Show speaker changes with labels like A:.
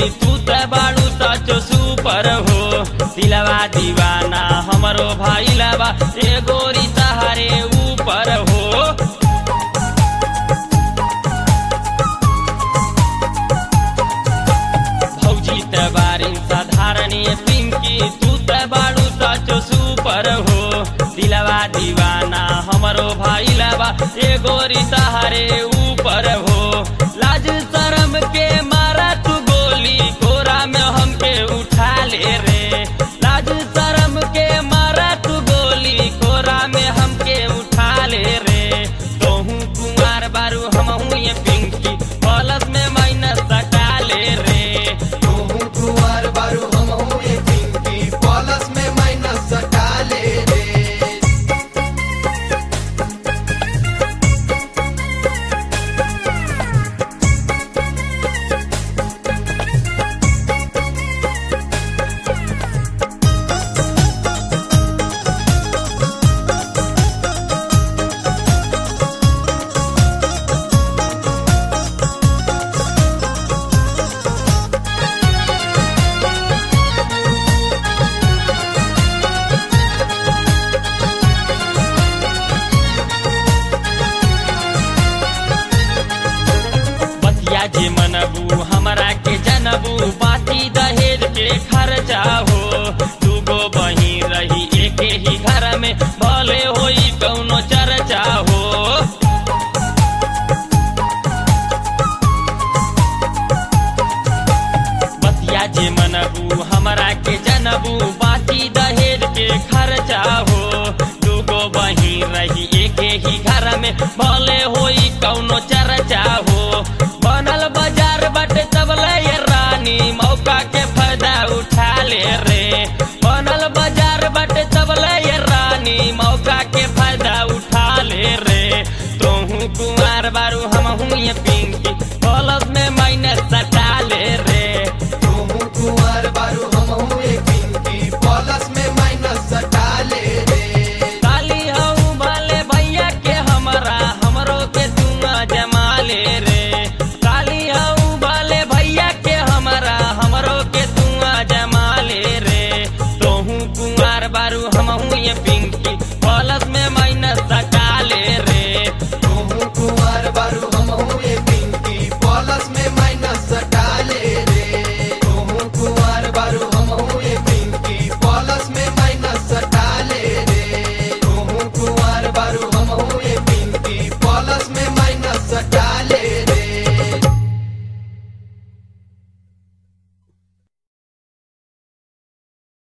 A: तू त बाड़ू सचो सुपर हो दिलवा दीवाना हमरो भाई लबा ए गोरी तहारे ऊपर हो भौजी त बारी साधारणी पिंकी तू त बाड़ू सचो सुपर हो दिलवा दीवाना हमरो भाई लबा ए गोरी तहारे ऊपर हो लाज शरम के मारा तू गोली कोरा में हमके उठा ले रे लाज शरम के मारा तू गोली कोरा में हमके उठा ले रे तोहू कुमार बारू हमहू ये पिंकी पलस में माइनस सटा ले रे
B: तोहू कुंवर बारू हमहू ये पिंकी पॉलस में माइनस सटा ले रे
A: बतिया जे मनबू हमरा के जनबू बाती दहेज के खर्चा हो दूगो बही रही एके ही घर में भले होई कौनो चर्चा हो बतिया जे मनबू हमरा के जनबू बाती दहेज के खर्चा हो दूगो बही रही एके ही घर में भले